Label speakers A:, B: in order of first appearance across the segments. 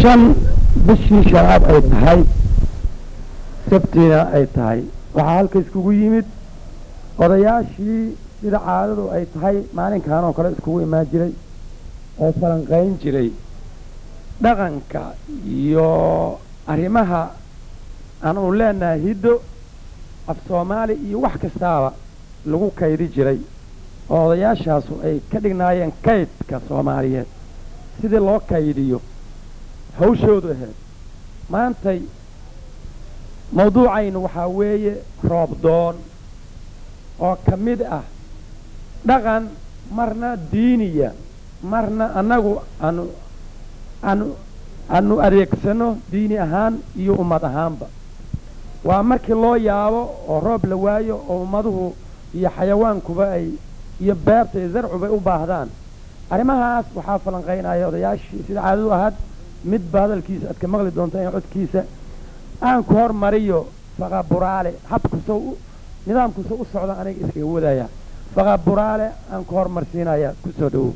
A: shan bishii shanaad ay tahay sabtiina ay tahay waxaa halka iskugu yimid odayaashii sida caadadu ay tahay maalinkan oo kale iskugu imaan jiray oo falanqayn jiray dhaqanka iyo arrimaha aanu leenahay hiddo af soomaali iyo wax kastaaba lagu kaydi jiray oo odayaashaasu ay ka dhignaayeen kaydka soomaaliyeed sidii loo kaydiyo hawshoodu ahayd maantay mawduucaynu waxaa weeye roobdoon oo ka mid ah dhaqan marna diiniya marna annagu aanu aanu aanu adeegsano diini ahaan iyo ummad ahaanba waa markii loo yaabo oo roob la waayo oo ummaduhu iyo xayawaankuba ay iyo beerta iyo zarcubay u baahdaan arrimahaas waxaa falanqaynaya odayaashii sida caadadu ahaad midba hadalkiisa aad ka maqli doonta in codkiisa aan ku hormariyo faqaburaale habkuso nidaamkuso u socda aniga iskaga wadaya faqaburaale aan ku hormarsiinaya kusoo dhowow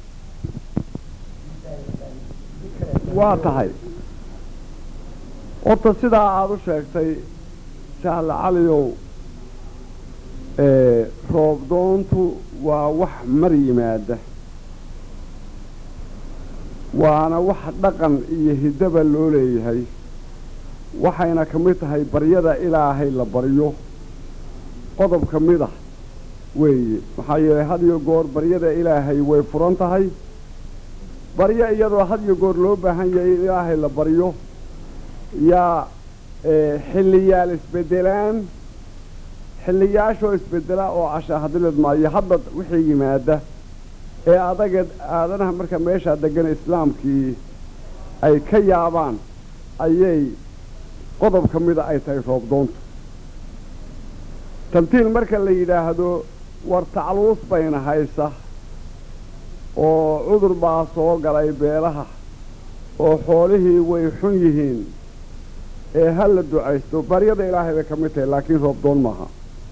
B: waa tahay horta sidaa aada u sheegtay jahle caliyow roobdoontu waa wax mar yimaada waana wax dhaqan iyo hiddaba loo leeyahay waxayna ka mid tahay baryada ilaahay la baryo qodob ka mid ah weeye maxaa yeelay had iyo goor baryada ilaahay way furan tahay baryo iyadoo had iyo goor loo baahan yahay in ilaahay la baryo yaa xilliyaal isbeddelaan xilliyaashoo isbeddela oo cashaahadilid maayo hadda wixii yimaada ee adageed aadanaha marka meeshaa deggan islaamkii ay ka yaabaan ayay qodob ka mida ay tahay roobdoontu tamtiil marka la yidhaahdo war tacluus bayna haysa oo cudur baa soo galay beelaha oo xoolihii way xun yihiin ee ha la ducaysto baryada ilaahay bay ka mid tahay laakiin roobdoon maaha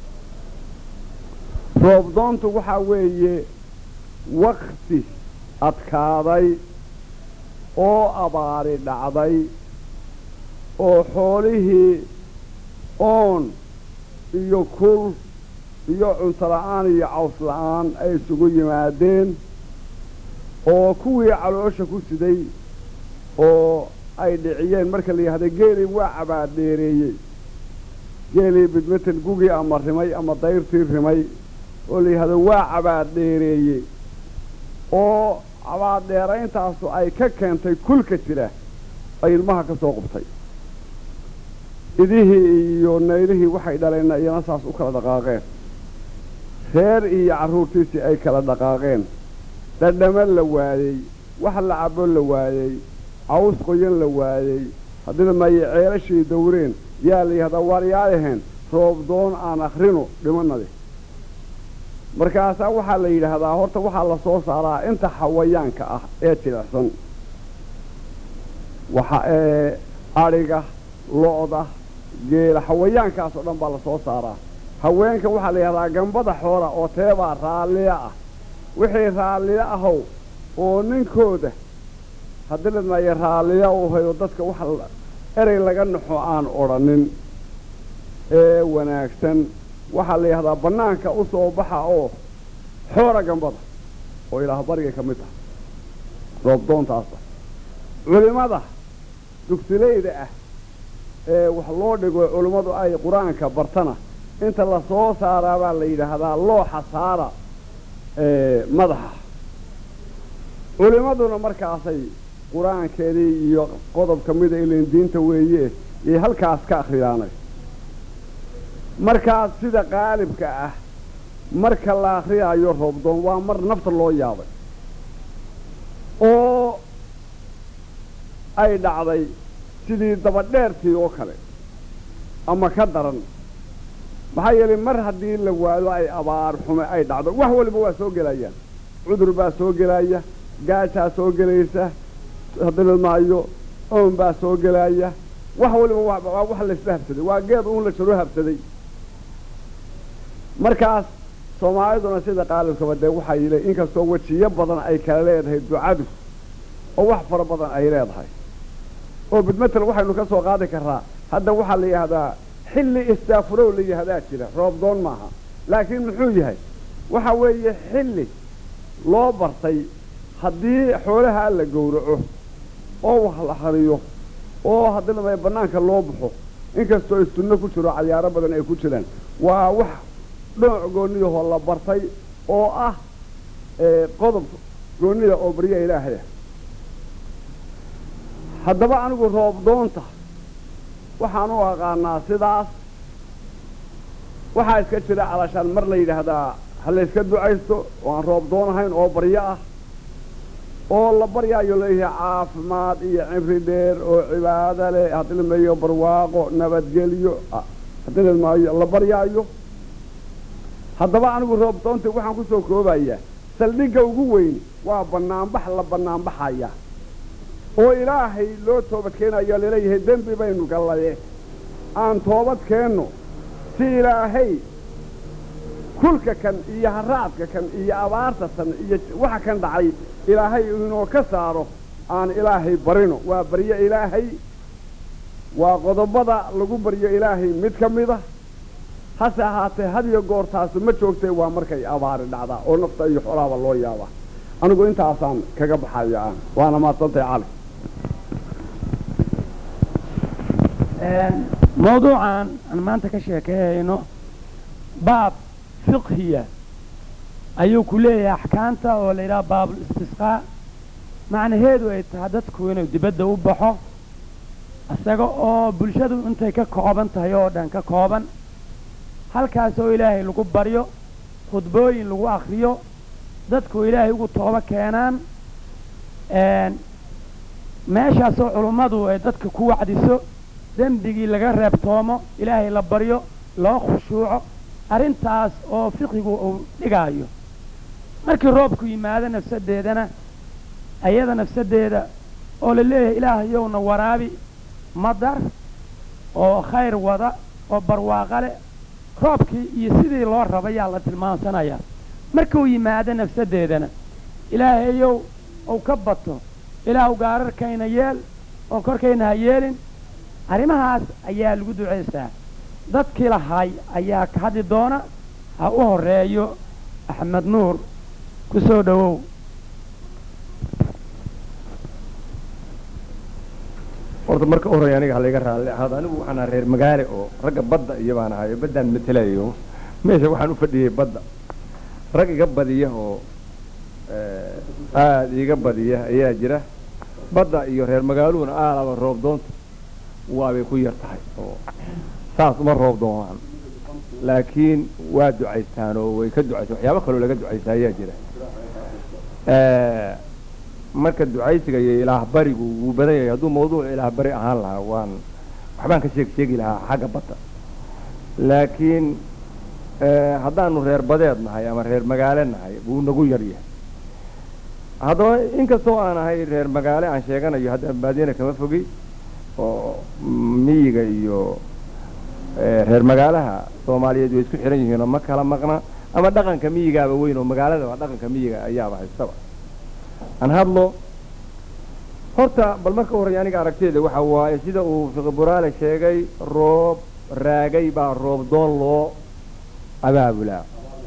B: roobdoontu waxaa weeye wakti adkaaday oo abaari dhacday oo xoolihii oon iyo kul iyo cunto la'aan iyo caws la'aan ay isugu yimaadeen oo kuwii caloosha ku siday oo ay dhiciyeen marka la yidhahda geelii waa cabaadheereeyey geelii bidmetel gugii ama rimay ama dayrtii rimay oo la yidhahdo waa cabaadheereeyey oo cabaadheerayntaasu ay ka keentay kulka jira ay ilmaha ka soo qubtay idihii iyo naylihii waxay dhaleenna iyana saas u kala dhaqaaqeen reer iyo carruurtiisii ay kala dhaqaaqeen dhadhamo la waayey wax la cabo la waayey caws qoyan la waayey haddina maaye ceelashii dawreen yaa la yidhahdaa waaryaadaheen roobdoon aan akhrino dhimanade markaasaa waxaa la yidhaahdaa horta waxaa la soo saaraa inta xawayaanka ah ee jilicsan waxa ee adhiga lo'da geela xawayaankaas oo dhan baa la soo saaraa haweenka waxaa la yidhahdaa gambada xoola oo teebaa raalliya ah wixii raalliyo ahow oo ninkooda haddii ladmaaye raalliya u hayo dadka wax erey laga naxo aan odhanin ee wanaagsan waxaa la yidhahdaa bannaanka u soo baxa oo xoora gambada oo ilaah bariga ka mid ah roobdoontaasa culimmada dugsilayda ah ee wax loo dhigo culimmadu ay qur-aanka bartana inta la soo saaraa baa la yidhaahdaa looxa saara madaxa culimmaduna markaasay qur-aankeedii iyo qodob ka mida ilan diinta weeye yay halkaas ka akhriyaanay markaas sida qaalibka ah marka la akhriyaayo roobdoon waa mar nafta loo yaabay oo ay dhacday sidii dabadheertii oo kale ama ka daran maxaa yeelay mar haddii la waado ay abaar xume ay dhacdo wax waliba waa soo gelayaan cudur baa soo gelaya gaajaa soo gelaysa haddii maayo oon baa soo gelaya wax waliba waa wax laysla habsaday waa geed uun la jaro habsaday markaas soomaaliduna sida qaalibkaba dee waxaa yili inkastoo wejiyo badan ay kala leedahay ducadu oo wax fara badan ay leedahay oo bidmatel waxaynu ka soo qaadi karraa hadda waxaa la yidhaahdaa xilli istaafurow la yihahdaa jira roobdoon maaha laakiin muxuu yahay waxa weeye xilli loo bartay haddii xoolaha la gowraco oo wax la hariyo oo haddii lamaya bannaanka loo baxo inkastoo ay sunno ku jiro cayaaro badan ay ku jiraan waa wax dhooc goonniyahoo la bartay oo ah qodob goonnida oo barya ilaahay ah haddaba anigu roobdoonta waxaan u aqaanaa sidaas waxaa iska jira calashaan mar la yidhaahdaa ha layska ducaysto oo aan roob doonahayn oo baryo ah oo la baryaayo leeyahay caafimaad iyo cimri dheer oo cibaado leh haddii la meeyo barwaaqo nabadgelyo haddii la maayo la baryaayo haddaba anigu roob doonta waxaan ku soo koobayaa saldhigga ugu weyn waa bannaanbax la bannaanbaxaya oo ilaahay loo toobad keenayo laleeyahay dembi baynu gallaye aan toobad keenno si ilaahay kulka kan iyo haraadka kan iyo abaarta tan iyo waxa kan dhacay ilaahay inoo ka saaro aan ilaahay barino waa baryo ilaahay waa qodobada lagu baryo ilaahay mid ka mid a hase ahaatee hadiyo goortaasu ma joogtay waa markay abaari dhacdaa oo nafta iyo xoolaaba loo yaabaa anigu intaasaan kaga baxaya aan waana maadsantahay cali
A: mawduucan aan maanta ka sheekeeyayno baab fiqhiya ayuu ku leeyahay axkaamta oo la yidhaha baabul istisqaa macnaheedu ay tahay dadku inuu dibadda u baxo isaga oo bulshadu intay ka kooban tahay oo dhan ka kooban halkaas oo ilaahay lagu baryo khudbooyin lagu akriyo dadku ilaahay ugu toobo keenaan meeshaasoo culummadu ay dadka ku wacdiso dembigii laga reebtoomo ilaahay la baryo loo khushuuco arrintaas oo fiqigu uu dhigaayo markii roobku yimaado nafsaddeedana ayada nafsaddeeda oo la leeyahay ilaahayowna waraabi madar oo khayr wada oo barwaaqo leh roobkii iyo sidii loo rabayaa la tilmaamsanayaa markuu yimaado nafsaddeedana ilaahayow uu ka bato ilaahu gaararkayna yeel oo korkayna ha yeelin arrimahaas ayaa lagu ducaystaa dadkii lahay ayaa ka hadli doona ha u horeeyo axmed nuur ku soo dhowow
C: horta marka u horreeya aniga halayga raalli ahaado anigu waxaan ahaa reer magaale oo ragga badda iyo baan ahayo baddaan matelayo meesha waxaan u fadhiyey badda rag iga badiya oo aada iga badiya ayaa jira badda iyo reer magaaluhuna aalaba roob doonta waabay ku yar tahay oo saas uma roob doonaan laakiin waa ducaystaan oo way ka ducaystaan waxyaabo kaloo laga ducaystaa ayaa jira marka ducaysiga iyo ilaah barigu wuu badan yahay hadduu mawduuc ilaah bari ahaan lahaa waan waxbaan ka sheeg sheegi lahaa xagga badda laakiin haddaanu reer badeed nahay ama reer magaale nahay wuu nagu yar yahay haddaba inkastoo aan ahay reer magaale aan sheeganayo hadda baadiyana kama fogi oo miyiga iyo reer magaalaha soomaaliyeed way isku xihan yihiinoo ma kala maqna ama dhaqanka miyigaaba weyn oo magaaladaba dhaqanka miyiga ayaaba haystaba aan hadlo horta bal marka horreya aniga aragteeda waxa waaye sida uu fiqiburaale sheegay roob raagay baa roob doon loo abaabulaa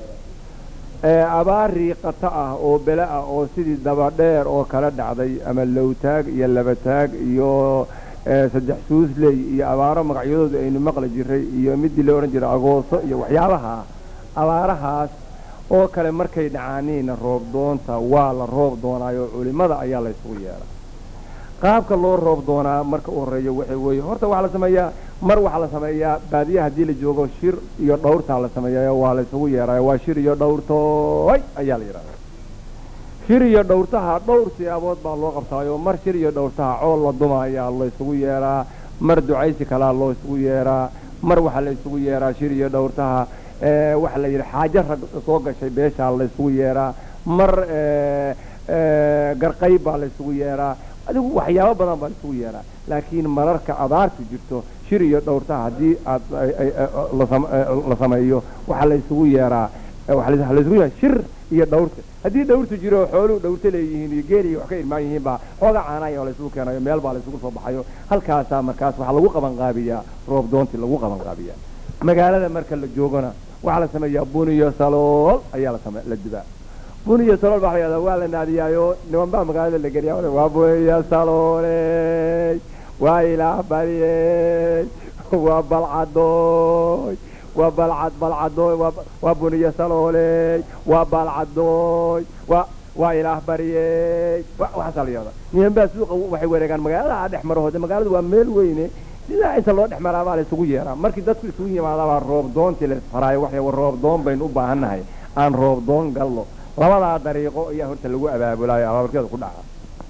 C: abaar riiqata ah oo bele ah oo sidii dabadheer oo kala dhacday ama lowtaag iyo labataag iyo saddex suusley iyo abaaro magacyadooda aynu maqli jiray iyo midii la odhan jiray agooso iyo waxyaabaha abaarahaas oo kale markay dhacaaniina roob doonta waa la roob doonaayo culimada ayaa la ysugu yeedha qaabka loo roob doonaa marka u horreeya waxa weeye horta waxaa la sameeyaa mar waxaa la sameeyaa baadiya haddii la joogo shir iyo dhawrtaa la sameeyayo waa la ysugu yeedhayo waa shir iyo dhawrtooy ayaa la yidhahdaa shir iyo dhawrtaha dhowr siyaabood baa loo qabtaayo mar shir iyo dhawrtaha cool la duma ayaa la ysugu yeedhaa mar ducaysi kalaa loo isugu yeedhaa mar waxaa la isugu yeedhaa shir iyo dhawrtaha waxa la yidhi xaajo rag soo gashay beeshaa la ysugu yeedhaa mar garqayb baa la ysugu yeedhaa adigu waxyaabo badan baa la isugu yeedhaa laakiin mararka abaartu jirto shir iyo dhawrtaha haddii aad la sameeyo waxaa la ysugu yeedhaa waxa laisugu yahay shir iyo dhawrta haddii dhawrtu jiro xooluhu dhawrta leeyihiin iyo geeli wax ka irmaan yihiin baa xooga caanaya oo laysugu keenayo meel baa laysugu soo baxayo halkaasaa markaas waxaa lagu qaban qaabiyaa roob doontii lagu qaban qaabiyaa magaalada marka la joogona waxaa la sameeyaa buniyo salool ayaa la same la dubaa buniyo salool baa la yidhahdaa waa la naadiyaayo niman baa magaalada la geliyaa waa buniyo salooley waa ilaah bariyey waa balcadooy waa balcad balcadooy waa buniyo salooley waa balcadooy waa waa ilaah baryey waxaasaa la yidhahdaa niman baa suuqa waxay wareegaan magaalada dhex marahoode magaaladu waa meel weyne sidaa inta loo dhex maraabaa la isugu yeeraa markii dadku isugu yimaadaabaa roob doontii la isfaraayo waxay war roob doon baynu u baahannahay aan roob doon galno labadaa dariiqo ayaa horta lagu abaabulaayo abaabarkeeda ku dhaca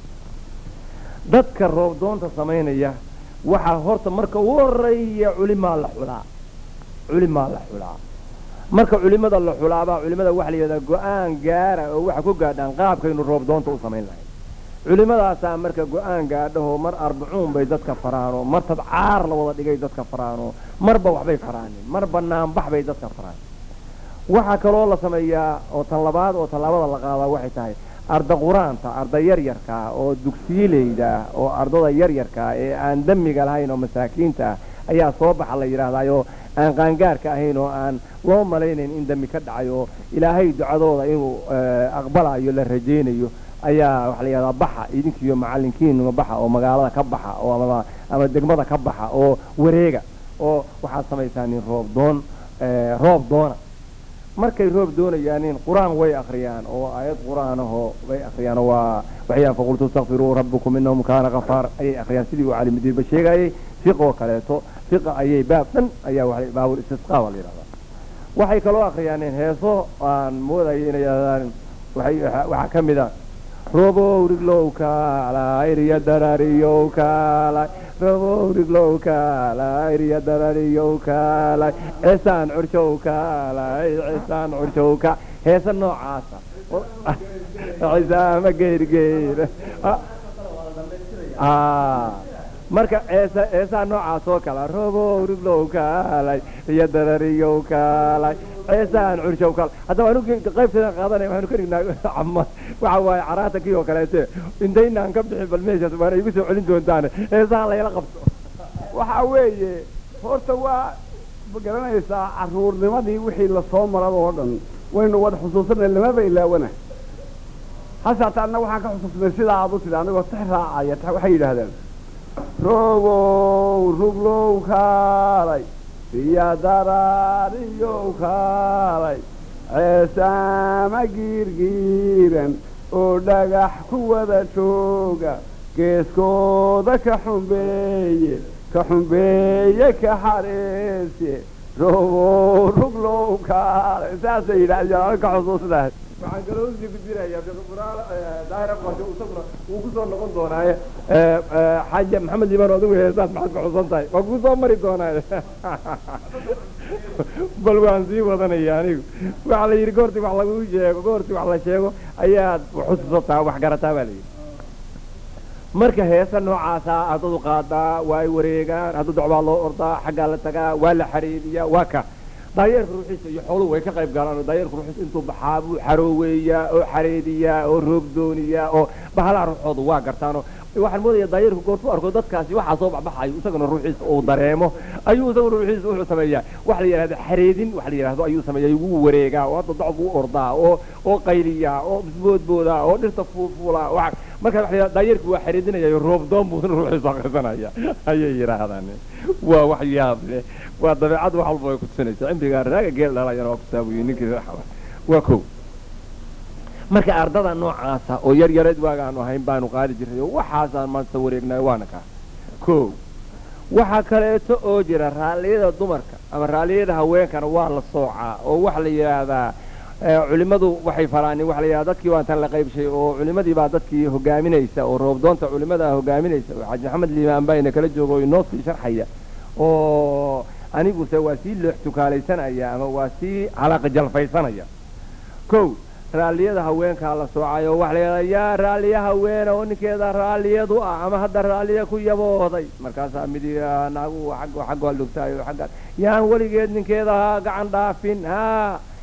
C: dadka roob doonta samaynaya waxaa horta marka ugu horeeya culimaa la xulaa culimaa la xulaa marka culimada la xulaabaa culimada waxa la yidhahdaa go-aan gaara oo waxa ku gaadhaan qaabkaynu roob doonta u samayn lahay culimadaasaa marka go-aan gaadhaho mar arbacuun bay dadka faraano mar tabcaar la wada dhigay dadka faraano marba waxbay faraanin mar banaanbax bay dadka faraan waxaa kaloo la sameeyaa oo tan labaad oo tallaabada la qaadaa waxay tahay arda qur-aanta arda yaryarkaa oo dugsiileyda ah oo ardada yaryarkaa ee aan damiga lahayn oo masaakiinta ah ayaa soo baxa la yidhaahdaayoo aan qaangaarka ahayn oo aan loo malaynayn in dami ka dhacay oo ilaahay ducadooda inuu aqbalayo la rajaynayo ayaa waxa la yidhahdaa baxa idinkiiyo macallinkiinuma baxa oo magaalada ka baxa oo ama ama degmada ka baxa oo wareega oo waxaad samaysaa nin roob doon roob doona markay roob doonayaanin qur-aan way akriyaan oo aayad qur-aan ahoo way akriyaan oo waa waxyaan faqultu istakfiruu rabbakum inahu kaana kafaar ayay akriyaan sidii uu calimudiinba sheegayay fiqoo kaleeto fiqa ayay baab dhan ayaa wa baabul istisqaa waa la yidhahdaa waxay kaloo akriyaanin heeso aan moodayo inay yidhahdaan waxay waxaa ka mid a robow riglow kaalay riya darariyow kaalay robow riglow kaalay riya darariyow kaalay cisaan curshow kaalay cisaan curshow ka heesa noocaasa cisaama geyrgeyr marka eesa eesaa noocaas oo kala robow riglow kaalay riya darariyow kaalay ceesaan curshow kal haddaba anu qaybteedan qaadanaya waxaanu ka dhignaa cama waxa waaye caraata kii oo kaleete intaynaan ka bixin bal meeshaas waana igu soo celin doontaane heesaha layla qabto
B: waxaa weeye horta waa ma garanaysaa carruurnimadii wixii lasoo marada oo dhan waynu wada xusuusanay lamaba ilaawana hasaata anna waxaan ka xusuusnay sidaa aad u tidhi anigoo tix raacaya waxay yidhaahdeen rogow ruglow kaalay riya daraariyow kaalay ceesaama giirgiiran oo dhagax ku wada jooga geeskooda ka xumbeeye ka xumbeeye ka xareese rogow ruglow kaalay saasay yidhahdeen aniga ka xusuusnahay
C: waxaan kaloo usii gudbinayaa daahir aqoonsi isaguna wuu ku soo noqon doonaaye xaaja maxamed liibaan adigu heesaad maxaad ka xusan tahay waa kuu soo mari doonaaye bal waan sii wadanaya anigu waxaa la yidhi goortii wax lagu sheego goortii wax la sheego ayaad xusuusataa wax garataa baa la yidhi marka heesa noocaasaa ardadu qaadaa waa ay wareegaan hadduu docbaa loo ordaa xaggaa la tagaa waa la xariiriyaa waa ka daayeerka ruuxiisa iyo xooluhu way ka qayb galaan oo daayeerka ruuxiisa intuu baxaa buu xarooweeyaa oo xareediyaa oo roog dooniyaa oo bahalaha ruuxoodu waa gartaanoo waxaan moodaya daayeerku goortuu arko dadkaasi waxaa soo baxbaxayo isaguna ruuxiisa uu dareemo ayuu isaguna ruuxiisa wuxuu sameeyaa wax la yidhahdo xareedin wax la yidhahdo ayuu sameeyaa wuu wareegaa oo hadda docbu u ordaa oo oo qayliyaa oo isboodboodaa oo dhirta fuulfuulaa wa markaa waxa la yidhahda daayeerku waa xareedinayayo roob doon buusna ruuxiisa akrisanaya ayay yidhaahdaan waa wax yaab leh waa dabeecad wax walba way kutusinaysa cimrigaa raaga geel dhalayana waa kusaabuye ninkii waa kow marka ardada noocaasa oo yar yareed waagaanu ahayn baanu qaadi jirray oo waxaasaan maanta wareegnay waana kaa kow waxaa kaleeto oo jira raalliyada dumarka ama raalliyada haweenkana waa la soocaa oo waxa la yidhaahdaa culimmadu waxay faraanin waxa la yidhahda dadkii waa tan la qaybshay oo culimmadii baa dadkii hogaaminaysa oo roobdoonta culimmada hogaaminaysa oo xaaji maxamed liimaan baa ina kala jooga oo inoo sii sharxaya oo aniguse waa sii loox tukaalaysanaya ama waa sii halaaqa jalfaysanaya kow raalliyada haweenkaa la soocay oo waxa la yidhahdaa yaa raalliya haweena oo ninkeeda raalliyadu ah ama hadda raalliya ku yabooday markaasaa midi naagu xaggo xaggo lugtaayo xagga yaan weligeed ninkeeda ha gacan dhaafin haa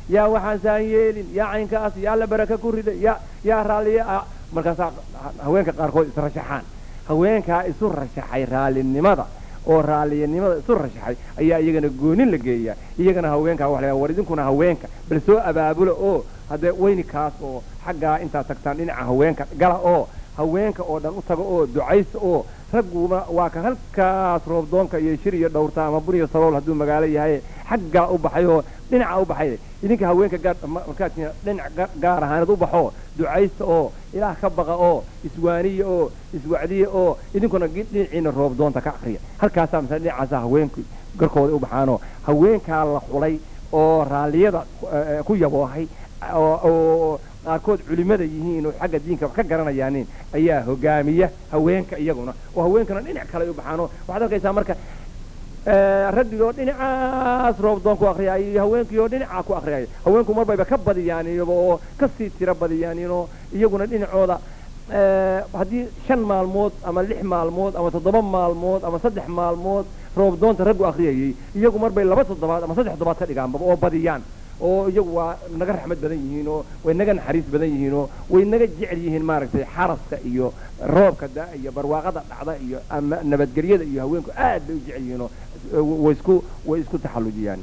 C: yaa waxaan saan yeelin yaa caynkaas yaa la baraka ku rida yaa yaa raalliya ah markaasaa haweenka qaarkood israshaxaan haweenkaa isu rashaxay raallinimada oo raalliyanimada isu rashaxay ayaa iyagana goonin la geeyaa iyagana haweenkaa waxa la war idinkuna haweenka bal soo abaabula oo haddee weyni kaas oo xaggaa intaad tagtaan dhinaca haweenka gala oo haweenka oo dhan u taga oo ducaysta oo ragguna waa ka halkaas roobdoonka iyo shir iyo dhowrta ama bun iyo salool hadduu magaalo yahay xaggaa u baxay oo dhinaca u baxay idinka haweenka gaar markaad dhinac gaar ahaaneed u baxo ducaysta oo ilaah ka baqa oo iswaaniya oo iswacdiya oo idinkuna dhinaciina roobdoonta ka akriya halkaasaa masale dhinacaasa haweenku garkooda u baxaanoo haweenkaa la xulay oo raalliyada ku yaboohay oo qaarkood culimada yihiin oo xagga diinka wax ka garanayaanin ayaa hogaamiya haweenka iyaguna oo haweenkana dhinac kale u baxaano waxaad arkaysaa marka raggigoo dhinacaas roobdoon ku akriyaayo iyo haweenkiioo dhinacaa ku akriyaayo haweenku marbayba ka badiyaan iyaba oo kasii tiro badiyaaninoo iyaguna dhinacooda haddii shan maalmood ama lix maalmood ama toddoba maalmood ama saddex maalmood roobdoonta raggu akriyayay iyagu marbay laba toddobaad ama saddex toddobaad ka dhigaanbaba oo badiyaan oo iyagu waa naga raxmad badan yihiin oo way naga naxariis badan yihiin oo way naga jecel yihiin maaragtay xaraska iyo roobka da iyo barwaaqada dhacda iyo ama nabadgelyada iyo haweenku aad bay u jecel yihiin oo way isku way isku taxallujiyaan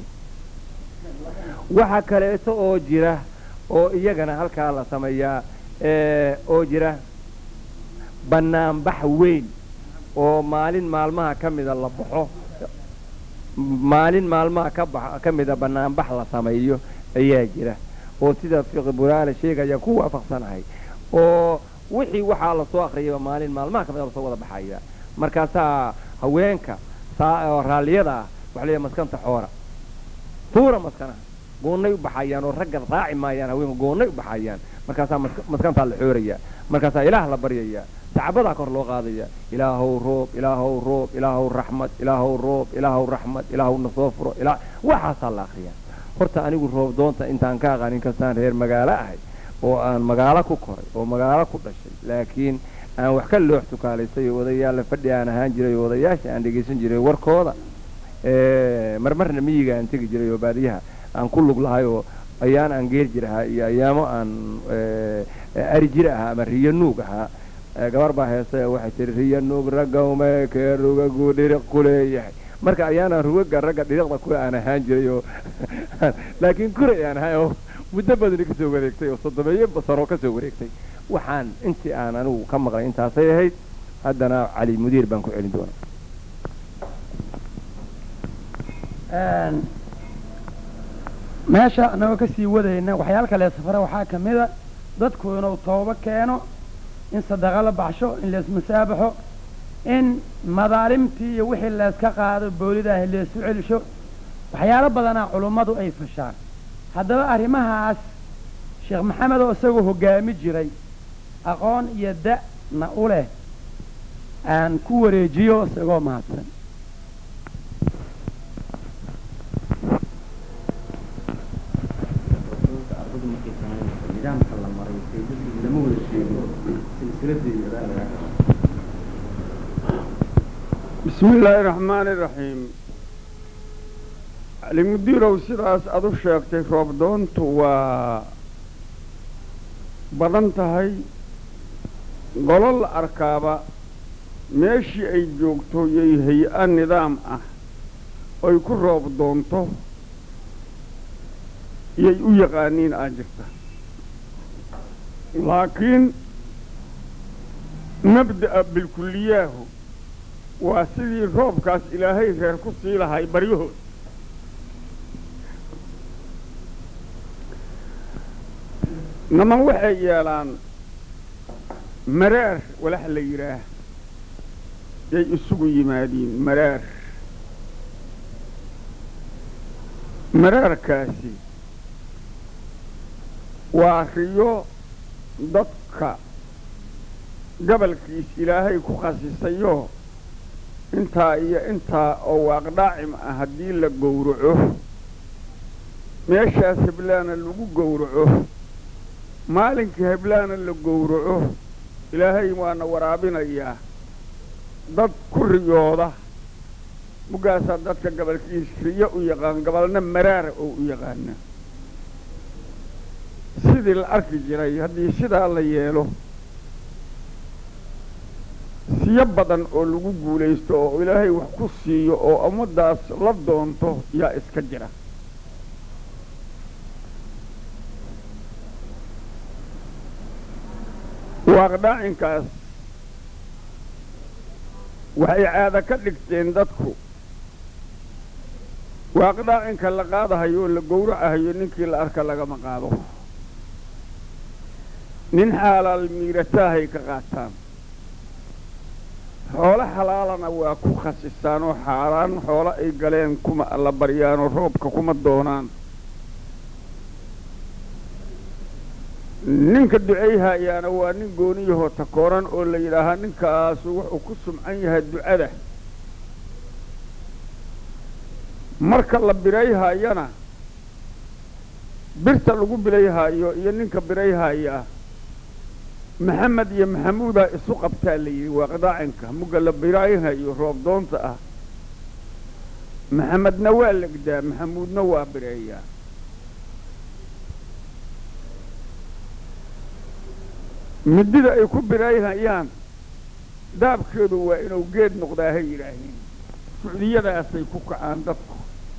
C: waxaa kaleeto oo jira oo iyagana halkaa la sameeyaa oo jira banaanbax weyn oo maalin maalmaha ka mida la baxo maalin maalmaha ka ba ka mida banaanbax la sameeyo ayaa jira oo sida fiqi buraale sheegaya ku waafaqsanahay oo wixii waxaa lasoo akriyayba maalin maalmaha ka mida lasoo wada baxaya markaasaa haweenka saa raalliyada ah waxa leeyahay maskanta xoora tuura maskanaha goonnay u baxayaan oo ragga raaci maayaan haweenka goonnay u baxayaan markaasaa maskantaa la xooraya markaasaa ilaah la baryaya sacabadaa kor loo qaadaya ilaahow roob ilaahow roob ilaahow raxmad ilaahow roob ilaahow raxmad ilaahow nasoo furo ilaa waxaasaa la akriyaa horta anigu roob doonta intaan ka aqaan inkastaan reer magaalo ahay oo aan magaalo ku koray oo magaalo ku dhashay laakiin aan wax ka loox tukaalaystay oo odayaalla fadhi aan ahaan jiray oo odayaasha aan dhegaysan jiray warkooda marmarna miyiga aan tegi jiray oo baadiyaha aan ku lug lahay oo ayaan aan geer jir ahaa iyo ayaamo aan ari jir ahaa ama riyo nuug ahaa gabar baa heese waxay tihi riyo nuug raggawme kee rugagu dhiriq ku leeyahay marka ayaanaan rugaga ragga dhiriqda kule aan ahaan jiray oo laakiin kuray aan ahay oo muddo badani kasoo wareegtay oo soddomeeyo sano kasoo wareegtay waxaan intii aan anigu ka maqlay intaasay ahayd haddana cali mudiir baan ku celin doonaa
A: meesha anagoo kasii wadayna waxyaal kale safare waxaa ka mida dadku inuu toobo keeno in sadaqa la baxsho in laismusaabaxo in madaalimtii iyo wixii layska qaado boolidaahi laysu celisho waxyaalo badanaa culummadu ay fashaan haddaba arrimahaas sheekh maxamed oo isagoo hoggaami jiray aqoon iyo da'na u leh aan ku wareejiyo isagoo mahadsan
B: bismi illaahi raxmaani raxiim calimudiirow sidaas aad u sheegtay roobdoontu waa badan tahay golo la arkaaba meeshii ay joogto yay hay-a nidaam ah oy ku roob doonto yay u yaqaaniin aa jirta laakiin mabda'a bilkulliyaahu waa sidii roobkaas ilaahay reer ku sii lahay baryahood naman waxay yeelaan maraar walax la yidhaah yay isugu yimaadiin maraar maraarkaasi waa riyo dadka gabalkiis ilaahay ku khasisayoo intaa iyo intaa oo waaqdhaacim ah haddii la gowraco meeshaas heblaana lagu gowraco maalinkii heblaana la gowraco ilaahay waana waraabinayaa dad ku riyooda mugaasaa dadka gabalkiis riyo u yaqaan gabalna maraara oo u yaqaana
D: sidii la arki jiray haddii sidaa la yeelo siyo badan oo lagu guulaysto oo ilaahay wax ku siiyo oo ummaddaas la doonto yaa iska jira waaqdhaacinkaas waxay caado ka dhigteen dadku waaqdhaacinka la qaadahayo oo la gowracahayo ninkii la arka lagama qaado nin xaalaal miirataahay ka qaataan xoolo xalaalana waa ku khasisaan oo xaaraan xoolo ay galeen kuma alla baryaanoo roobka kuma doonaan ninka ducayhayaana waa nin gooniyahoo takooran oo la yidhaahaa ninkaasu wuxuu ku sumcan yahay ducada marka la birayhayana birta lagu birayhayo iyo ninka birayhayaa maxamed iyo maxamuudaa isu qabtaa la yidhi waa qadaacinka mugga la birayhayo roob doonta ah maxamedna waa legdaa maxamuudna waa bireeyaa midida ay ku birayhayaan daabkeedu waa inuu geed noqdaa hay yidhaahiin sucdiyadaasay ku kacaan dadku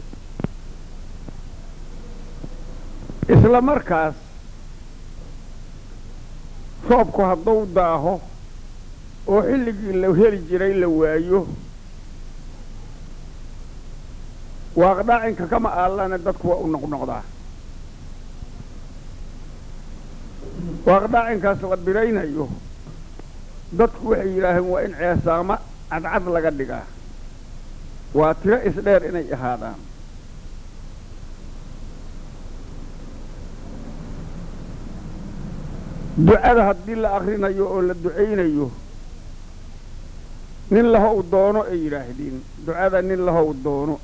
D: isla markaas roobku hadduu daaho oo xilligii la heli jiray la waayo waaqdhaacinka kama aallana dadku waa u noqnoqdaa waaqdhaacinkaas la biraynayo dadku waxay yidhaaheen waa in ceesaamo cadcad laga dhigaa waa tiro isdheer inay ahaadaan ducada haddii la akrinayo oo la ducaynayo nin lahow doono ay yidhaahdeen ducada nin lahow doono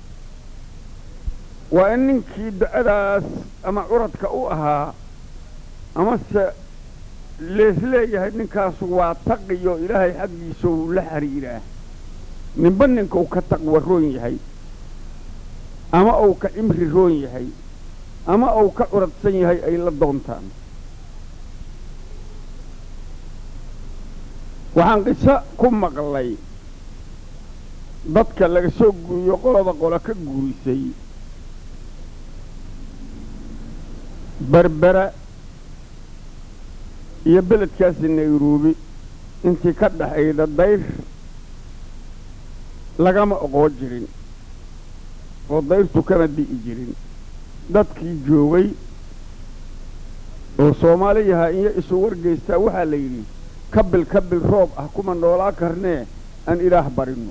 D: waa in ninkii ducadaas ama curadka u ahaa amase leesleeyahay ninkaasu waa taqiyo ilaahay xaggiisa uu la xiriiraa ninba ninka uu ka taqwa roon yahay ama uu ka cimri roon yahay ama uu ka curadsan yahay ay la doontaan waxaan qiso ku maqlay dadka laga soo guuriyo qolaba qolo ka guurisay berbera iyo beledkaasi nairobi intii ka dhaxayda dayr lagama oqoo jirin oo dayrtu kama di'i jirin dadkii joogay oo soomaaliyaha iyo isu wargeystaa waxaa la yidhi kabil kabil roob ah kuma noolaa karnee aan ilaah barinno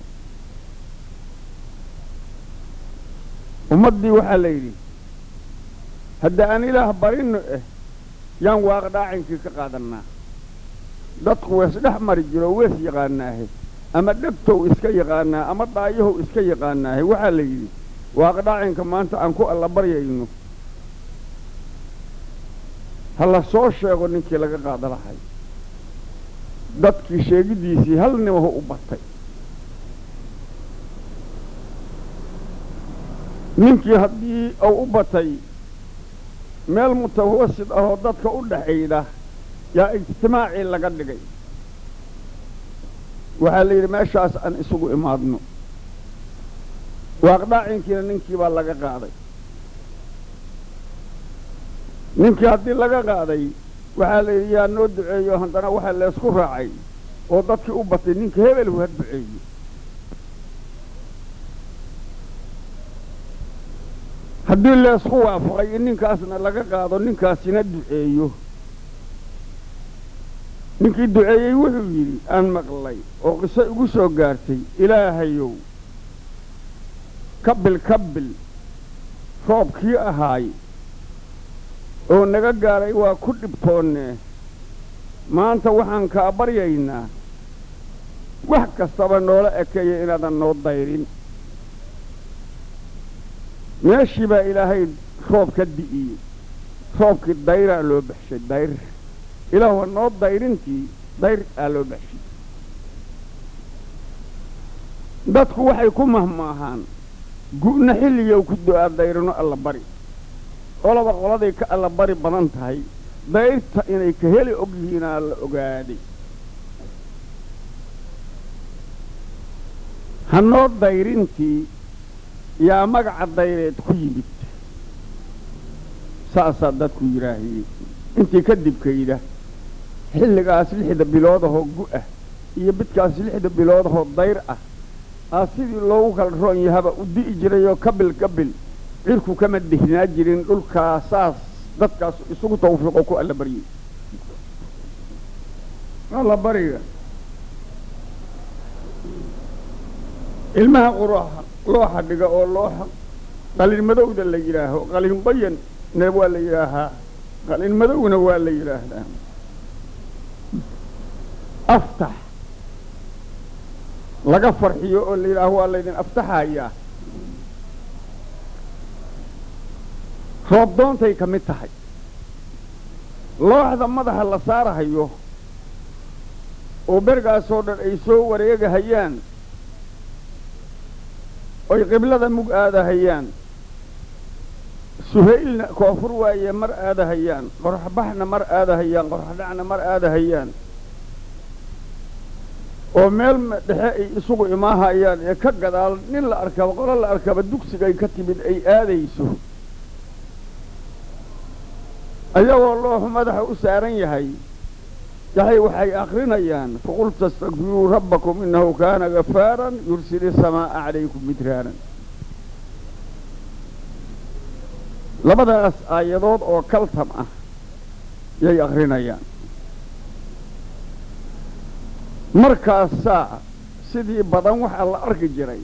D: ummaddii waxaa la yidhi hadda aan ilaah barinno eh yaan waaqdhaacinkii ka qaadannaa dadku wees dhex mari jiro wees yaqaanaahe ama dhegtow iska yaqaanaa ama dhaayahow iska yaqaanaahe waxaa la yidhi waaqdhaacinka maanta aan ku alla baryayno ha la soo sheego ninkii laga qaada lahay dadkii sheegiddiisii hal nimaho u batay ninkii haddii uu u batay meel mutawasid ahoo dadka u dhaxayda yaa ijtimaacii laga dhigay waxaa la yidhi meeshaas aan isugu imaadno waaqdhaacinkiina ninkii baa laga qaaday ninkii haddii laga qaaday waxaa la yidhi yaa noo duceeyo haddana waxaa leesku raacay oo dadkii u batay ninka hebelhu ha duceeyo haddii leesku waafaqay in ninkaasna laga qaado ninkaasina duceeyo ninkii duceeyey wuxuu yidhi aan maqlay oo qiso igu soo gaartay ilaahayow kabil kabil roobkii ahaay oo naga gaaray waa ku dhibtoonnee maanta waxaan kaa baryaynaa wax kastaba noola ekeeya inaadan noo dayrin meeshii baa ilaahay roob ka di'iyey roobkii dayraa loo baxshay dayr ilaahuwa noo dayrintii dayr aa loo baxshay dadku waxay ku mahmaahaan gu'na xilligow ku du'aa dayrino alla bari qolaba qoladay ka alla bari badan tahay dayrta inay ka heli og yihiinaa la ogaaday hanoo dayrintii yaa magaca dayreed ku yimid saasaa dadku yidhaahiyey intii kadibkayda xilligaas lixda biloodahoo gu'ah iyo bidkaas lixda biloodahoo dayr ah aa sidii loogu kala roon yahaba u di'i jirayoo kabil kabil cirku kama dihnaa jirin dhulkaa saas dadkaas isugu tawfiiqo ku alla baryey alla bariga ilmaha quraha looxa dhiga oo looxa qalin madowda la yidhaaho qalin bayanna waa la yidhaahaa qalin madowna waa la yidhaahdaa aftax laga farxiyo oo la yidhaaho waa laydin aftaxayaa roobdoontay ka mid tahay looxda madaxa la saarahayo oo bergaasoo dhan ay soo wareegahayaan oy qiblada mug aadahayaan suhaylna koonfur waaye mar aadahayaan qorxbaxna mar aadahayaan qorxdhacna mar aadahayaan oo meel dhexe ay isugu imaahayaan ee ka gadaal nin la arkaba qolo la arkaba dugsigay ka timid ay aadayso ayagoo looxu madaxa u saaran yahay yahay waxay akrinayaan faqul tastakfiruu rabbakum innahu kaana gafaaran yursili samaa'a calaykum midraaran labadaas aayadood oo kaltam ah yay akrinayaan markaasaa sidii badan waxaa la arki jiray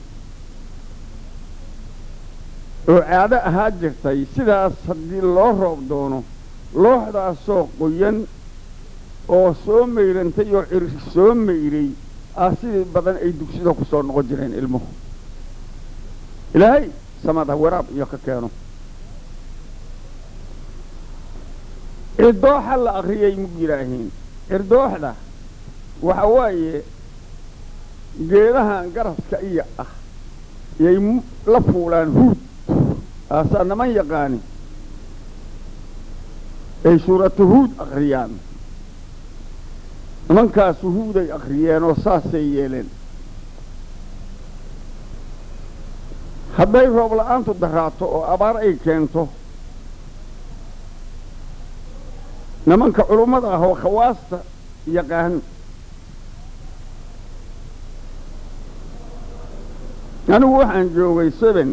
D: oo caado ahaa jirtay sidaas haddii loo roob doono looxdaasoo qoyan oo soo mayrantay oo cir soo mayray ah sidii badan ay dugsida ku soo noqon jireen ilmuhu ilaahay samada waraab iyo ka keeno cirdooxa la akriyay mug yidhaahiin cirdooxda waxa waaye geedahan garaska iya ah yay la fuulaan huud aasaa naman yaqaani ay suuratu huud akriyaan nimankaasu huuday akhriyeen oo saasay yeeleen hadday roob la-aantu daraato oo abaar ay keento nimanka culummada ah oo khawaasta yaqaan anigu waxaan joogay seben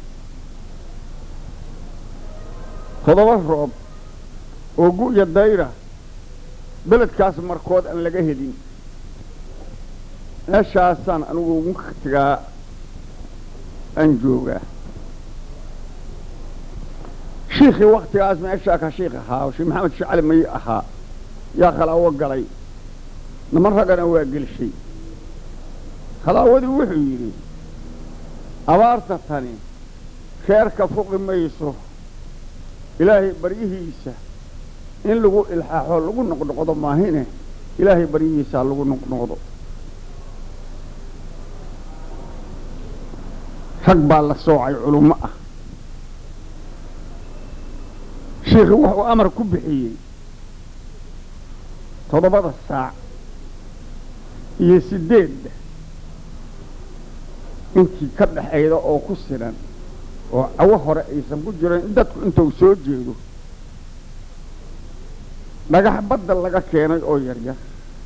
D: todoba roob oo gu'ya dayra beledkaas markood aan laga helin meeshaasaan anigu waktigaa aan joogaa shiikhii waktigaas meeshaa ka shiikh ahaa sheekh maxamed shacali may ahaa yaa khalaawo galay niman raggana waa gelshay khalaawadii wuxuu yidhi abaarta tani reerka fuqi mayso ilaahay baryihiisa in lagu ilxaaxo lagu noqnoqdo maahine ilaahay baryihiisaa lagu noqnoqdo rag baa la soocay culummo ah shiikhi wuxuu amar ku bixiyey toddobada saac iyo siddeedda intii ka dhexayda oo ku sinan oo cawo hore aysan ku jiran in dadku intuu soo jeedo dhagax badda laga keenay oo yaryar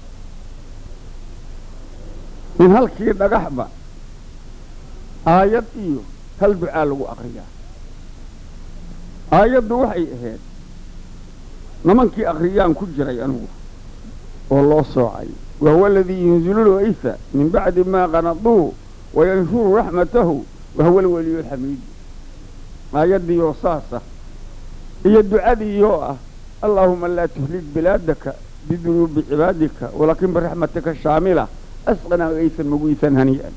D: in halkii dhagaxba aayad iyo hal ducaa lagu akriyaa aayaddu waxay ahayd nimankii akriyaan ku jiray anigu oo loo soocay wa huwa aladii yunzilu lwaysa min bacdi maa qanaduu wayanshuru raxmatahu wa huwa alweliyu alxamiid aayaddiioo saasa iyo ducadiioo ah allaahuma laa tuhlik bilaadaka bidunuubi cibaadika walaakin biraxmatika shaamila asqanaa gaysan mugiisan hanii'an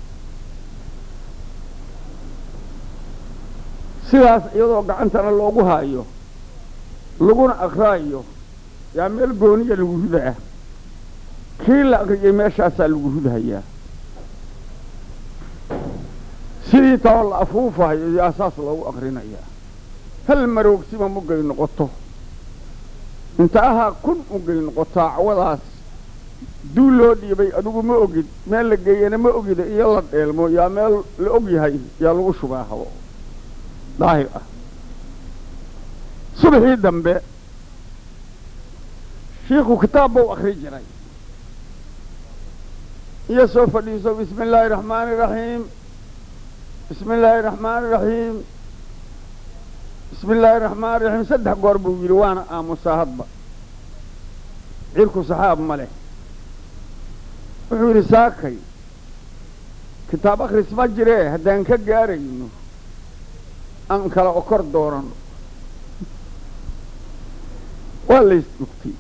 D: sidaas iyadoo gacantana loogu haayo laguna akraayo yaa meel gooniya lagu ridaa kii la akriyey meeshaasaa lagu ridhayaa sidii tao la afuufahayo yaa saas loogu akrinayaa hal maroogsima mugay noqoto inta ahaa kun ugay noqotaa cawadaas duul loo dhiibay adigu ma ogid meel la geeyana ma ogida iyo la dheelmo yaa meel la og yahay yaa lagu shubaa habo daahir ah subaxii dambe shiikhu kitaab buu akri jiray iyo soo fadhiiso bismi illaahi raxmaani iraxiim bismi illaahi raxmaani iraxiim bismi illaahi raxmaan iraxiim saddex goor buu yidhi waana aamusaa hadba cirku saxaab ma leh wuxuu yidhi saakay kitaab akhris ma jiree haddaan ka gaarayno aan kala okor doonano waa laysdugtay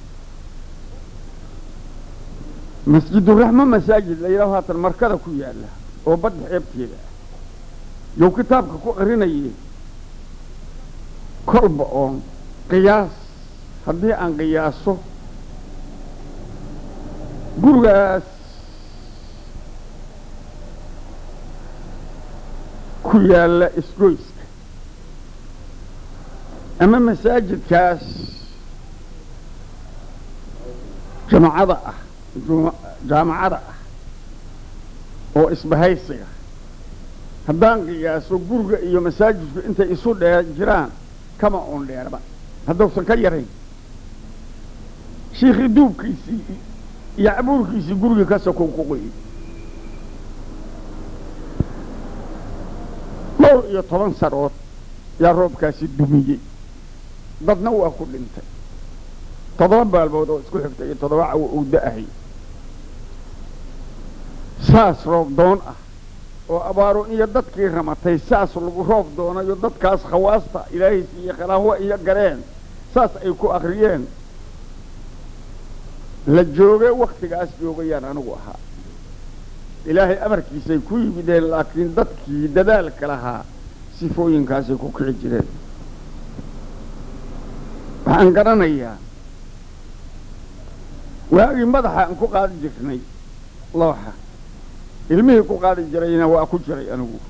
D: masjiduraxmo masaajid la yidhaho haatan markada ku yaalla oo badda xeebteeda ah yow kitaabka ku aqrinayay kolba oon qiyaas haddii aan qiyaaso gurigaas ku yaalla isgoyska ama masaajidkaas jamacada ah jaamacada ah oo isbahaysiga haddaan qiyaaso guriga iyo masaajidku intay isu dheer jiraan kama oon dheerba haddausan ka yarayn shiikhii duubkiisii iyo cabuurkiisii gurigii ka sokow ku qoyey dhowr iyo toban sarood yaa roobkaasi dumiyey dadna waa ku dhintay toddoba baalmood oo isku xigtay iyo toddoba cawo uu da'ahay saas roob doon ah oo abaaro iyo dadkii ramatay saas lagu roob doonayo dadkaas khawaasta ilaahay siiye khalaahwa iyo gareen saas ay ku akriyeen la jooge wakhtigaas joogayaan anigu ahaa ilaahay amarkiisay ku yimideen laakiin dadkii dadaalka lahaa sifooyinkaasay ku kici jireen waxaan garanayaa waagii madaxa aan ku qaadi jirnay looxa ilmihii ku qaadi jirayna waa ku jiray anigu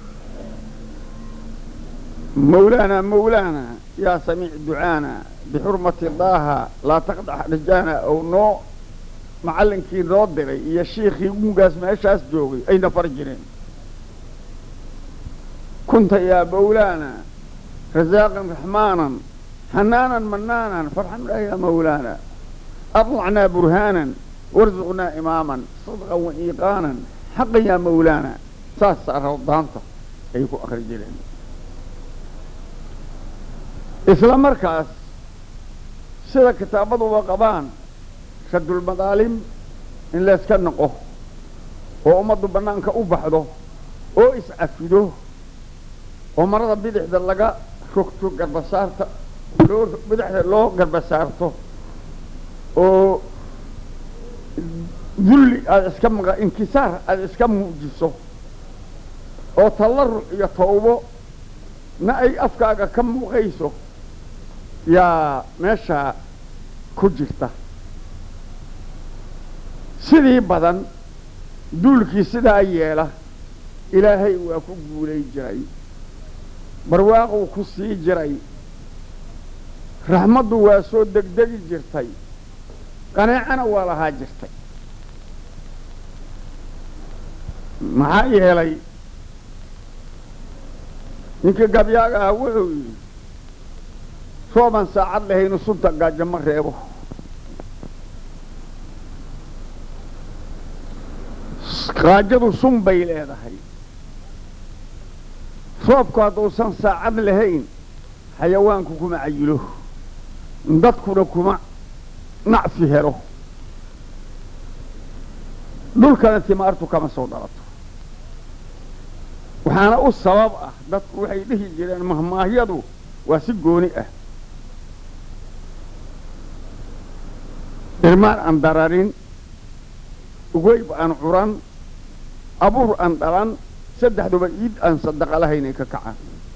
D: mawlaana mawlaana yaa samiic ducaana bixurmati daaha laa taqdax rijaana ow noo macallinkii noo diray iyo shiikhii gugaas meeshaas joogay ayna far jireen kunta yaa mawlaana rasaaqan raxmaanan xanaanan manaanan farxamnaa yaa mawlaana aطlacnaa burhaanan warzuqnaa imaaman sadqan wa iiqaanan xaqan yaa mawlaana saasaa rawdaanta ay ku akri jireen isla markaas sida kitaabaduba qabaan radulmadaalim in layska noqo oo ummaddu bannaanka u baxdo oo iscafido oo marada bidixda laga rogto garbasaarta loo bidixda loo garbasaarto oo dulli aada iska maqa inkisaar aada iska muujiso oo tallaruc iyo tawbo na ay afkaaga ka muuqayso yaa meeshaa ku jirta sidii badan duulkii sidaa yeela ilaahay waa ku guulay jiray barwaaquu ku sii jiray raxmaddu waa soo degdegi jirtay qaneecana waa lahaa jirtay maxaa yeelay ninkii gabyaaga ah wuxuu yidhi rooban saacad lahaynu sunta gaajo ma reebo gaajadu sun bay leedahay roobku hadduusan saacad lahayn xayawaanku kuma cayilo dadkuna kuma nacfi helo dhulkana timaartu kama soo dhalato waxaana u sabab ah dadku waxay dhihi jireen mahmaahyadu waa si gooni ah irmaan aan dararin ugeyb aan curan abuur aan dhalan saddexduba iid aan sadaqa lahaynay ka kacaan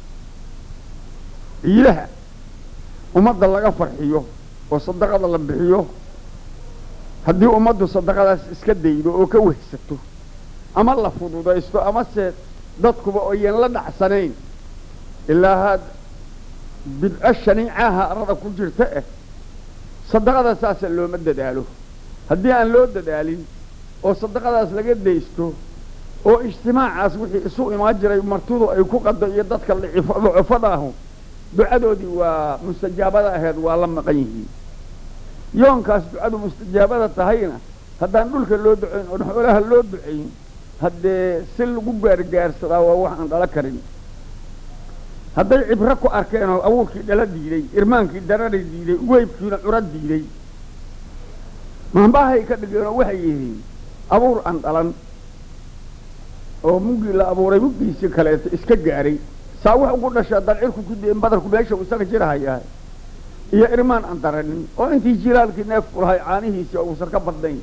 D: ciidaha ummadda laga farxiyo oo sadaqada la bixiyo haddii ummaddu sadaqadaas iska daydo oo ka wehsato ama la fududaysto amase dadkuba oyan la dhacsanayn ilaa haad bidco shaniicaha arada ku jirta eh sadaqada saasa looma dadaalo haddii aan loo dadaalin oo sadaqadaas laga daysto oo ijtimaacaas wixii isu imaan jiray martidu ay ku qado iyo dadka lucufada ahu ducadoodii waa mustajaabada aheed waa la maqan yihiin yoonkaas ducadu mustajaabada tahayna haddaan dhulka loo ducayn oon xoolaha loo ducayn haddee si lagu gaargaarsadaa waa wax aan dhala karin hadday cibro ku arkeen oo abuurkii dhala diiday irmaankii darari diiday ugeybkiina curo diiday maambaahay ka dhigeenoo waxay yihiin abuur aan dhalan oo muggii la abuuray muggiisii kaleeto iska gaaray saa wax ugu dhashaa dalcirku ku deen badarku meesha uu isaga jirahayaa iyo irmaan aan daranin oo intii jilaalkii neefku lahay caanihiisii oo uusan ka badnayn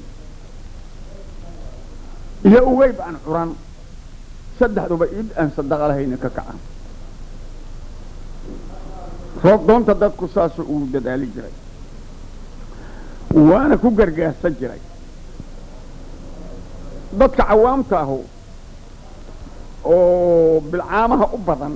D: iyo ugeyb aan curan saddexduba id aan sadaqa lahayna ka kacan roob doonta dadku saasuu ugu dadaali jiray waana ku gargaarsan jiray dadka cawaamta ahu oo bilcaamaha u badan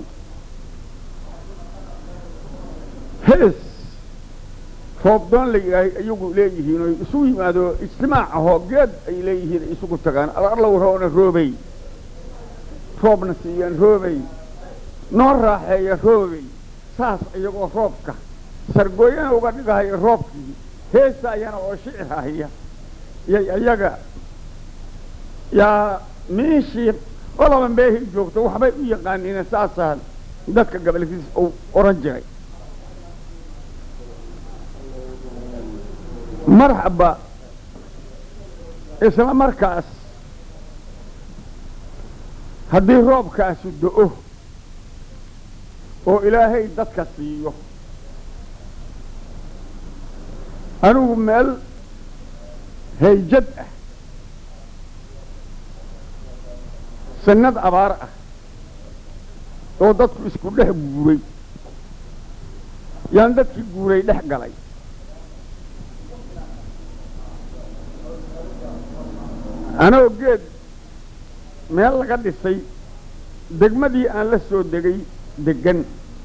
D: hees roobdoon la yidhaahay iyagu leeyihiin oy isugu yimaado ijtimaac ahoo geed ay leeyihiin ay isugu tagaan alarlow roona roobey roobna siiyaan roobey noo raaxeeya roobey saas iyagoo roobka sargooyana uga dhigahaya roobkii heesaayana oo shicir ahaya yay iyaga yaa miishii olaba meehi joogto waxbay u yaqaaniina saasaan dadka gabalkiis uu oran jiray marxaba isla markaas haddii roobkaasu do-o oo ilaahay dadka siiyo anigu meel hayjad ah sanad abaar ah oo dadku isku dhex guuray yaan dadkii guuray dhex galay anoo geed meel laga dhisay degmadii aan la soo degay deggan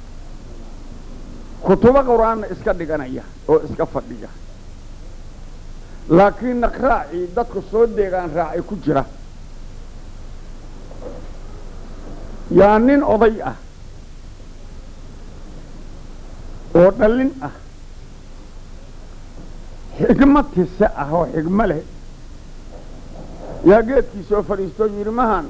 D: kutubo qur-aanna iska dhiganaya oo iska fadhiya laakiin naqraacii dadku soo deegaan raacay ku jira yaa nin oday ah oo dhallin ah xigmo tise ah oo xigmo leh yaa geedkii soo fadhiistoo yidhi mahan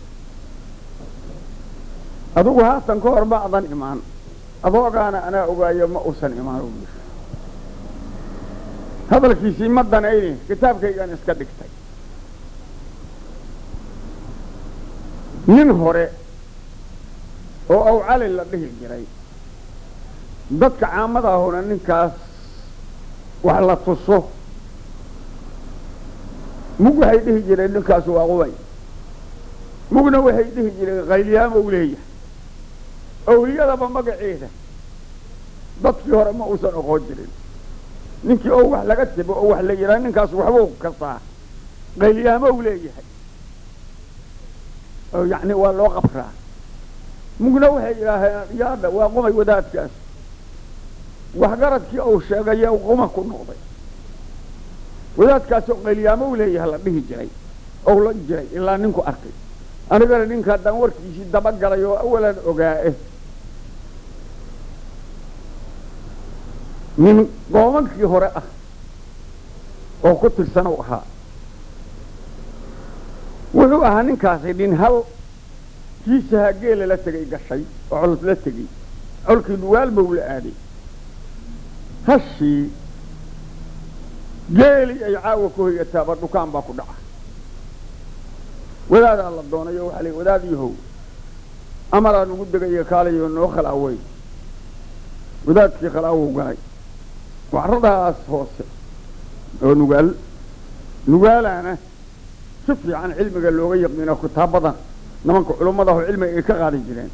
D: adugu haatan ka hor ma adan imaan adoogaana anaa ogaayo ma uusan imaan u yidhi hadalkiisii ma danayni kitaabkaygaan iska dhigtay nin hore oo awcali la dhihi jiray dadka caamadaahuna ninkaas wax la tuso mug waxay dhihi jireen ninkaas waa qubay mugna waxay dhihi jireen qayliyaamow leeyahay awliyadaba magaceeda dadkii hore ma uusan oqoon jirin ninkii oo wax laga tabo oo wax la yidhaha ninkaas waxbuu kasaa qayliyaamow leeyahay oo yacni waa loo qabraa mugna waxay yidhaaheen yaadha waa qumay wadaadkaas waxgaradkii uu sheegaya quma ku noqday wadaadkaasoo qayliyaamow leeyahay la dhihi jiray ou la jiray ilaa ninku arkay anigana ninka haddaan warkiisii dabagalay oo awalan ogaa'e nin goomankii hore ah oo ku tirsanow ahaa wuxuu ahaa ninkaasi nin hal kiisaha geela la tegay gashay oo col la tegey colkii dhuwaal bau la aaday hashii geelii ay caawa ku hoyataaba dhukaan baa ku dhaca wadaadaa la doonayo waxaa la wadaad yahow amaraa nugu degaya kaalayo noo khalaawey wadaadkii khalaawow galay waxradaas hoose oo nugaal nugaalaana si fiican cilmiga looga yaqiino kitaabadan nimanka culummadaho cilmiga ay ka qaadi jireen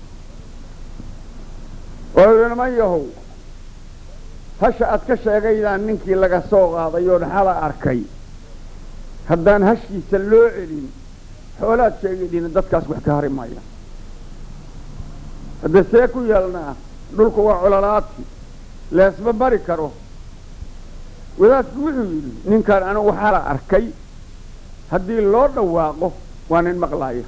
D: oo yidhi niman yahow hasha aad ka sheegaydaan ninkii laga soo qaaday oo naxala arkay haddaan hashiisa loo celin xoolaad sheegaydina dadkaas wax ka hari maya haddee see ku yeelnaa dhulku waa cololaadki leesma bari karo wadaadku wuxuu yidhi ninkan anigu waxaa la arkay haddii loo dhawaaqo waa nin maqlaaya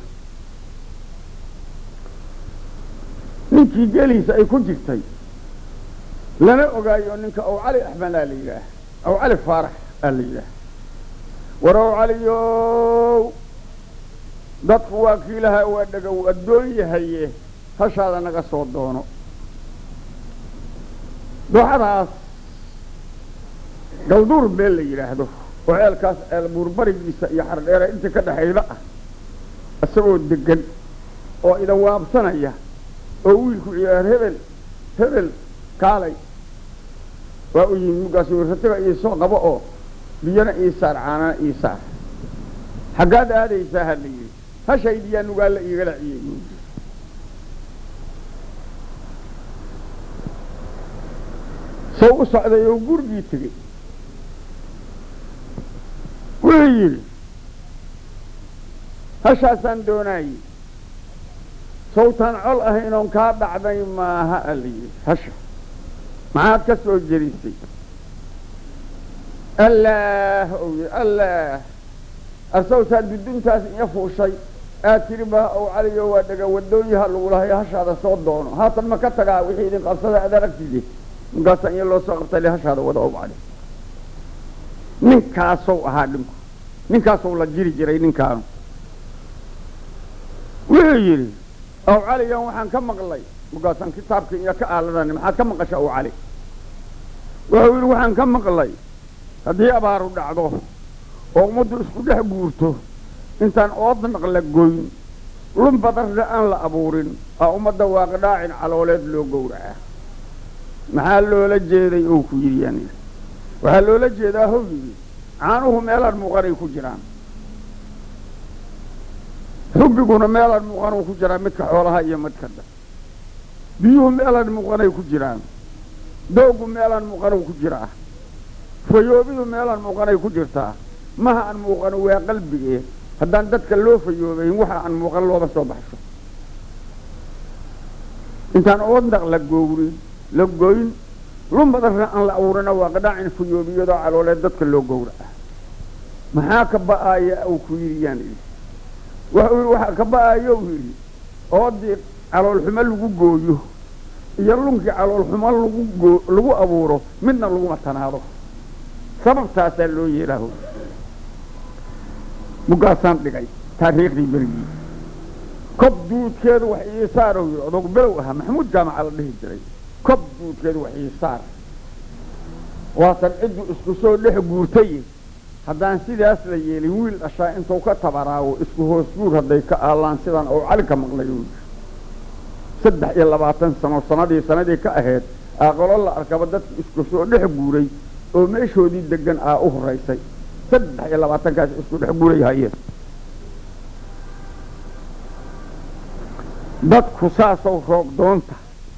D: ninkii geliisa ay ku jirtay lana ogaayo ninka ow cali axmedaa la yidhaah ow cali faarax aa la yidhaah war ow caliyow dadku waa kii lahaa waa dhagow addoon yahaye hashaada naga soo doono dooxadaas galduur beel la yidhaahdo oo ceelkaas ceel buurbarigiisa iyo xardheere intii ka dhexayda ah isagoo degan oo idan waabsanaya oo wiilku ciyaar hebel hebel kaalay waa u yimid markaasuu ratiga iisoo qabo oo biyana ii saar caanana ii saar xaggaad aadaysaa ha la yidhi hashaydiyaa nugaalla iigala ciyey sow u socday oo gurigii tegey wuxuu yidhi hashaasaan doonaayey sawtaan col ahaynoon kaa dhacday maaha a la yidhi hasha maxaad ka soo jerisay allaah ou yidhi allaah arsawtaa duduntaas iyo fuushay aad tidhi baa ow caliyo waa dhega wadooyaha lagu lahay hashaada soo doono haatan ma ka tagaa wixii idin qabsada aad aragtide markaasaa iyo loo soo qabtay le hashaada wada ow cali ninkaasow ahaa dhinku ninkaasou la jiri jiray ninkaanu wuxuu yidhi ow caligan waxaan ka maqlay markaasaan kitaabkii iyo ka aaladani maxaad ka maqasha ow cali wuxuu yidhi waxaan ka maqlay haddii abaaru dhacdo oo ummaddu isku dhex guurto intaan oodnaq la goyn lun badarna aan la abuurin aa ummadda waaqidhaacin calooleed loo gowracaa maxaa loola jeeday ou ku yidhi yani waxaa loola jeedaa how yidhi caanuhu meelaan muuqanay ku jiraan xubbiguna meelaan muuqanuu ku jiraa midka xoolaha iyo midka dha biyuhu meelaan muuqanay ku jiraan doogu meelaan muuqanuu ku jiraa fayoobidu meelaan muuqanay ku jirtaa maha aan muuqano waa qalbigee haddaan dadka loo fayoobayn waxa aan muuqan looba soo baxsho intaan oodnaq la gowrin la goyn lumbadarna aan la abuurina waa qadhaacin fayoobiyadoo calooleed dadka loo gowraca maxaa ka ba'aaya uu ku yidhi yaan idhi wuxuu yidhi waxaa ka ba'aayo uu yidhi oodii caloolxumo lagu gooyo iyo lunkii caloolxumo lagu goo lagu abuuro midna laguma tanaado sababtaasaa loo yeelaaho mugaasaan dhigay taariikhdii berigii kob duudkeedu wax ii saar uu yidhi odogu below ahaa maxamuud jaamaca la dhihi jiray kob duudkeedu wax ii saar waatan ciddu isku soo dhex guurtay haddaan sidaas la yeelin wiil dhashaa intuu ka tabaraawo isku hoos guur hadday ka aalaan sidaan ou cali ka maqlay uu yidhi saddex iyo labaatan sano sanadii sanadii ka ahayd aqolo la arkaba dadki isku soo dhex guuray oo meeshoodii degan aa u horaysay saddex iyo labaatankaas isku dhex guuray hayeen dadku saasow roog doonta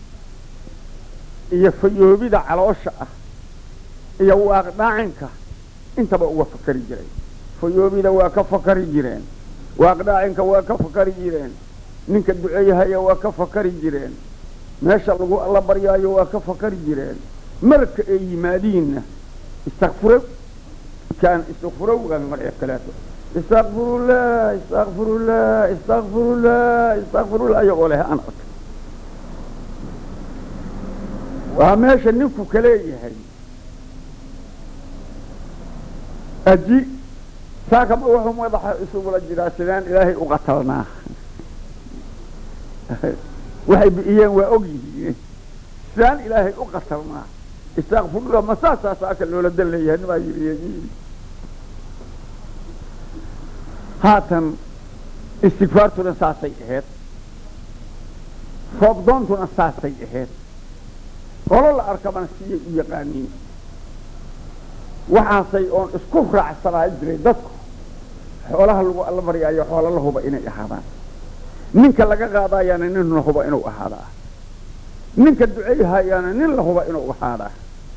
D: iyo fayoobida caloosha ah iyo waaqdhaacinka intaba uga fakari jiray fayoobida waa ka fakari jireen waaqdhaacinka waa ka fakari jireen ninka duceeyahaya waa ka fakari jireen meesha lagu alla baryaayo waa ka fakari jireen marka ay yimaadiinna istakfuro kaan istakfurowgan maree kaleeto istakfirullah istakfirullah istakfirullah istakfirullah iyagoo leh aan arkay waa meesha ninku kaleeyahay aji saakama wuxuu madaxa isugula jiraa sidaan ilaahay u qatalnaa waxay bi'iyeen waa og yihiin sidaan ilaahay u qatalnaa istakfirullah ma saasaa saaka loola dan leeyahay nimaa yidhi yidhi haatan istigfaartuna saasay ahayd roobdoontuna saasay ahayd qolo la arkabana siyay u yaqaaniin waxaasay oon isku raacsanaa jiray dadku xoolaha lagu alla baryaayo xoola la huba inay ahaadaan ninka laga qaadayaana nin la huba inuu ahaadaa ninka duceyhayaana nin la huba inuu ahaadaa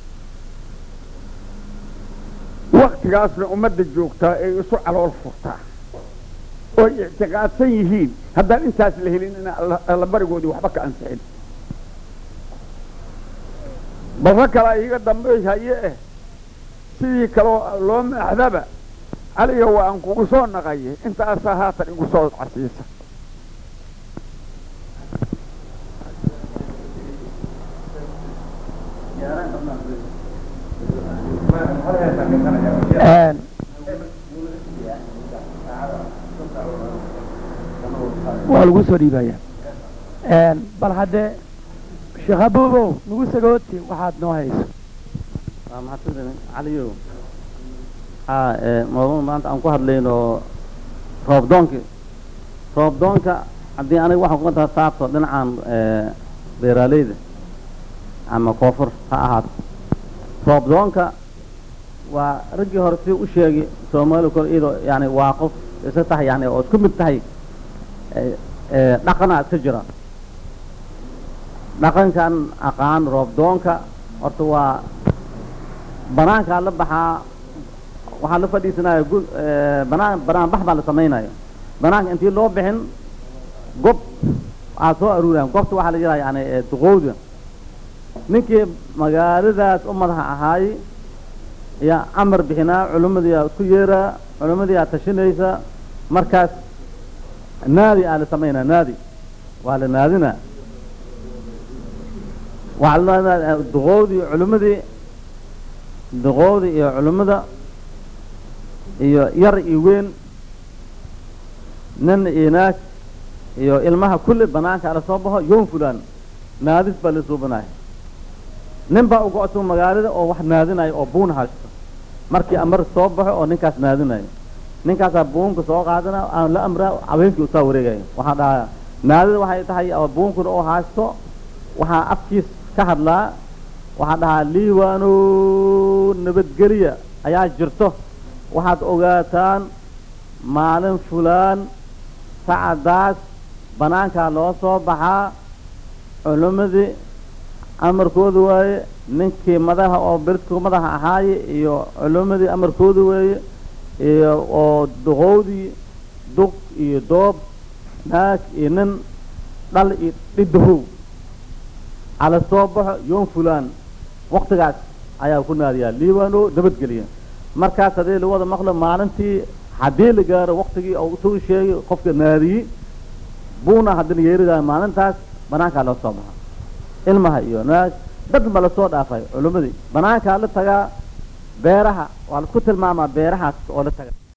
D: waktigaasna ummadda joogtaa ay isu calool furtaa ooy ictiqaadsan yihiin haddaan intaas la helin ina alla barigoodii waxba ka ansixin barro kalaa iiga dambey haye eh sidii kaloo loo maaxdaba caliga waa aan kugu soo naqaye intaasaa haatan igu soo casiisa
A: waa lagu soo dhiibaya bal haddee sheekh abuubow nagu sagooti waxaad noo hayso
E: waa mahadsantahay caliyow haa ee mawduuc maanta aan ku hadlayno roobdoonki roobdoonka haddii aniga waxaan kuma taha taabto dhinacan ee beeraaleyda ama koonfur ha ahaato roobdoonka waa raggii hore si u sheegi soomaali kor iyadoo yani waa qof isa tahay yani oo isku mid tahay ee ee dhaqanaa iska jira dhaqankan aqaan roobdoonka horta waa banaankaa la baxaa waxaa la fadhiisanaya gu banaan banaan bax baa la samaynaya banaanka intii loo bixin gob aa soo aruurayaan gobta waxaa la yidhaha yani duqowda ninkii magaaladaas u madaxa ahaay yaa amar bixinaa culimmadiiaa isku yeeraa culimmadii aa tashinaysa markaas naadi aa la samaynaa naadi waa la naadinaa waxaa la duqowdii culimmadii duqowdii iyo culimmada iyo yar iyo weyn nin iyo naag iyo ilmaha kulli banaanka ala soo baxo yoom fulaan naadis baa la suubanayo nin baa uga cusub magaalada oo wax naadinayo oo buun haysto markii amar soo baxo oo ninkaas naadinayo ninkaasaa buunka soo qaadana aan la amraa habeenkii usaa wareegayo waxaa dhahaa naadida waxay tahay oo buunkuna oo haysto waxaa afkiis ka hadlaa waxaa dhahaa liiwaano nabadgeliya ayaa jirto waxaad ogaataan maalin fulaan sacadaas banaankaa loo soo baxaa culimmadii amarkooda waaye ninkii madaha oo beridku madaxa ahaaye iyo culimmadii amarkooda weeye iyo oo duqowdii duq iyo doob naag iyo nin dhal iyo dhidahow ala soo baxo yoom fulaan waktigaas ayaa ku naadiyaa liibaano nabadgeliya markaas haddii lagu wada maqlo maalintii haddii la gaaro waktigii oo suu sheegay qofka naadiyey buuna haddii la yeeridayo maalintaas banaankaa loo soo baxa ilmaha iyo naag dad ma lasoo dhaafay culimmadii banaankaa la tagaa beeraha waa laisku tilmaamaa beerahaas oo la taga